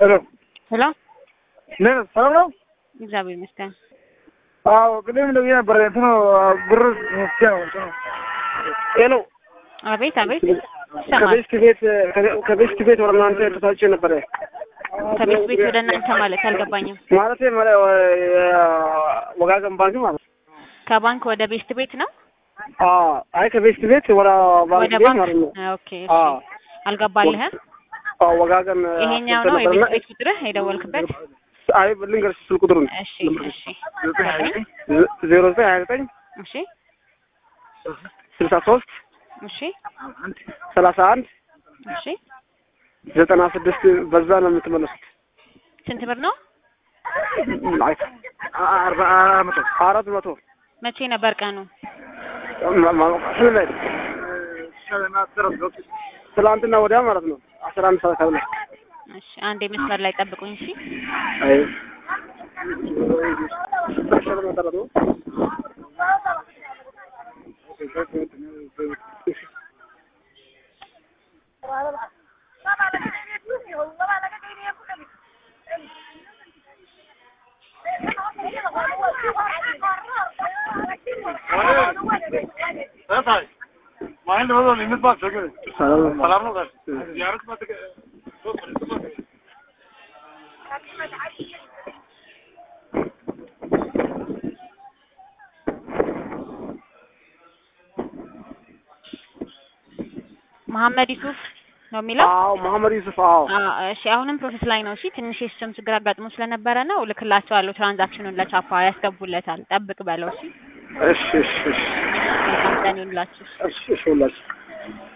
ሄሎ ሄሎ ነ ሰላም ነው? እግዚአብሔር ይመስገን። አዎ ቅድም ደውዬ ነበር። እንትኑ ብር ነው ሄሎ አቤት አቤት ይሰማል። ከቤስት ቤት ከቤስት ቤት ወደ እናንተ ተሳልቼ ነበረ ከቤት ቤት ወደ እናንተ ማለት አልገባኝም። ማለት ወጋገን ባንክ ማለት ከባንክ ወደ ቤስት ቤት ነው አዎ አይ ከቤስት ቤት ወደ ባንክ ወደ ቤት ባንክ ማለት ነው ኦኬ እሺ። አዎ አልገባልህም? አዎ ወጋገን ይሄኛው ነው የቤት ቤት ቁጥርህ የደወልክበት? አይ ልንገርሽ ስልክ ቁጥሩን እሺ እሺ ዜሮ ዘጠኝ ሀያ ዘጠኝ እሺ ስልሳ ሶስት እሺ ሰላሳ አንድ እሺ ዘጠና ስድስት በዛ ነው የምትመለሱት። ስንት ብር ነው? አይ አርባ መቶ አራት መቶ መቼ ነበር ቀኑ? ስንላይ ትላንትና ወዲያ ማለት ነው አስራ አንድ ሰዓት ተብለ እሺ አንዴ መስመር ላይ ጠብቁኝ እሺ። አይ ሰላም ነው። መሐመድ ዩሱፍ ነው የሚለው? አዎ መሐመድ ዩሱፍ አዎ አዎ እሺ አሁንም ፕሮሰስ ላይ ነው። እሺ ትንሽ የሲስተም ችግር አጋጥሞ ስለነበረ ነው እልክላቸዋለሁ። ትራንዛክሽኑን ለቻፓ ያስገቡለታል። ጠብቅ በለው እሺ። እሺ እሺ እሺ መልካም ቀን ይሁንላችሁ። እሺ እሺ ሁላችሁ